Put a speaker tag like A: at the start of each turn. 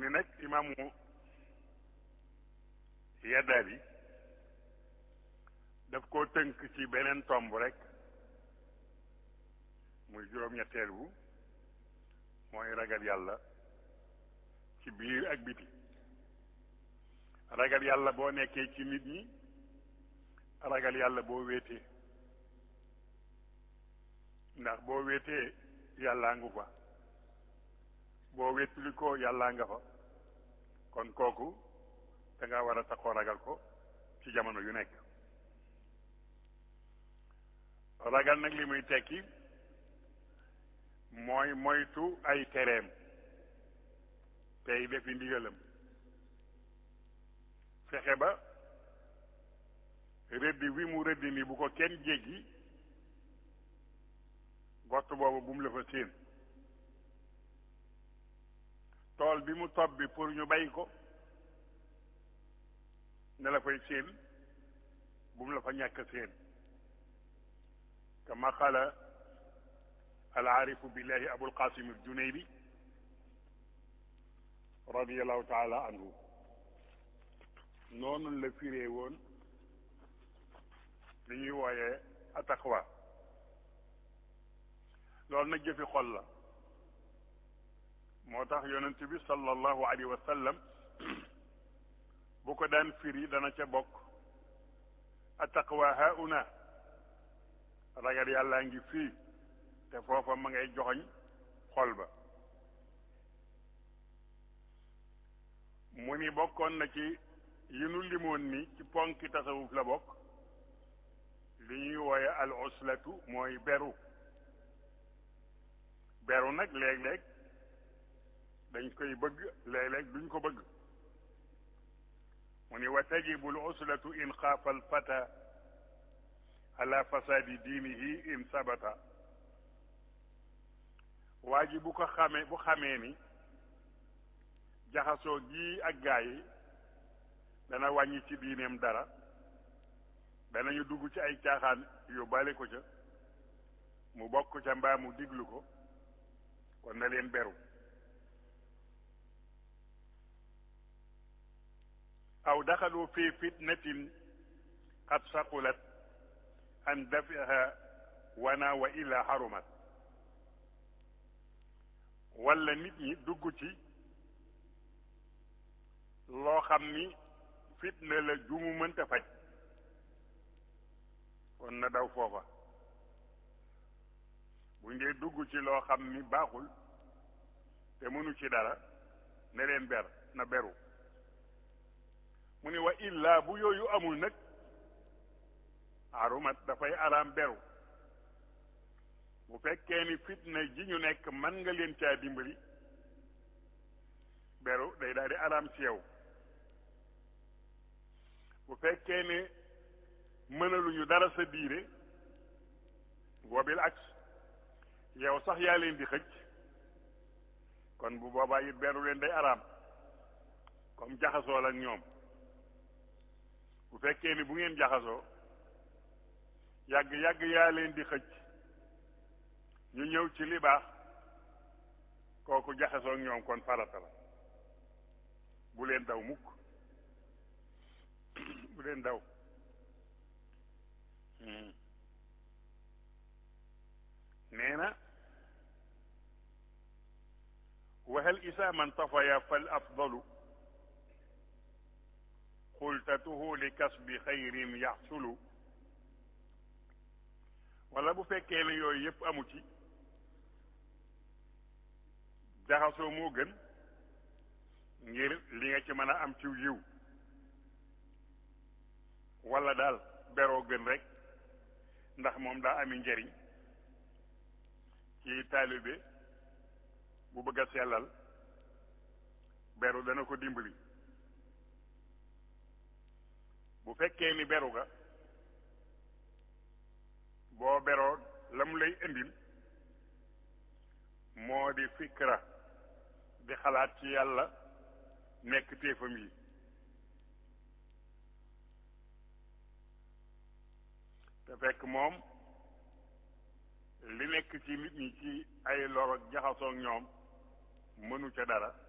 A: ni nag imaamu Yadaali daf koo tënk ci beneen tomb rek muy juróom-ñetteel bu mooy ragal yàlla ci biir ak biti ragal yàlla boo nekkee ci nit ñi ragal yàlla boo wéetee ndax boo wéetee yàllaa ngu fa boo wéetuli ko yàllaa nga fa kon kooku da nga war a taxoo ragal ko ci jamono yu nekk ragal nag li muy tekki mooy moytu ay tereem tey defi ndigalam fexe ba rëdd wi mu rëdd ni bu ko kenn jéggi gott boobu bu mu la fa séen tool bi mu tob bi pour ñu bay ko ne la fay séen bu mu la fa ñàkk séen kama qala al aarifu billahi abul qasim al junaybi radiallahu taala anhu noonu la firee woon li ñuy wooyee ataqwa loolu nag jëfi xol la moo tax yonent bi sallallahu alayhi wa sallam bu ko daan firi dana ca bokk ataqwa hauna ragal yàllaa ngi fii te foofa ma ngay joxoñ xol ba mu ni bokkoon na ci yi nu limoon ni ci ponki tasawuf la bokk li ñuy wooye al uslatu mooy beru beru nag léeg-léeg dañ koy bëgg léeg-léeg duñ ko bëgg mu ni wa tajibu al uslatu in xaafa al fata ala fasadi diinihi in sabata waa ji bu ko xamee bu xamee ni jaxasoo gii ak gaa yi dana wàññi ci diineem dara danañu dugg ci ay caaxaan yóbbaale ko ca mu bokk ca mbaa mu diglu ko kon na leen beru aw daxalu fi fitnatin qad saqulat an dafiha wana wa illa harumat wala nit ñi dugg ci loo xam ni fitna la ju mu mënta faj kon na daw foofa bu ngee dugg ci loo xam ni baaxul te mënu ci dara ne leen ber na beru mu ni wa illa bu yooyu amul nag arumat dafay araam beru bu fekkee ni fitna ji ñu nekk mën nga leen caa dimbali beru day daal di araam ci yow bu fekkee ne mënaluñu dara sa diire boobil aks yow sax yaa leen di xëcc kon bu boobaa it beru leen day araam comme jaxasoo ak ñoom bu fekkee ni bu ngeen jaxasoo yàgg yàgg yaa leen di xëcc ñu ñëw ci li baax kooku jaxasoo ak ñoom kon farata la bu leen daw mukk bu leen daw nee na wahal isa man tafaya fal afdalu xultatuhu li kasbi xayrin yaxsulu wala bu fekkee ne yooyu yëpp amu ci jaxasoo moo gën ngir li nga ci mën a am ciw yiw wala daal beroo gën rek ndax moom daa ami njëriñ ci taalibe bu bëgg a sellal beru dana ko dimbali bu fekkee ni beru ga boo beroo la mu lay indil moo di fikra di xalaat ci yàlla nekk téefam yi te fekk moom li nekk ci nit ñi ci ay lor ak jaxasoog ñoom mënu ca dara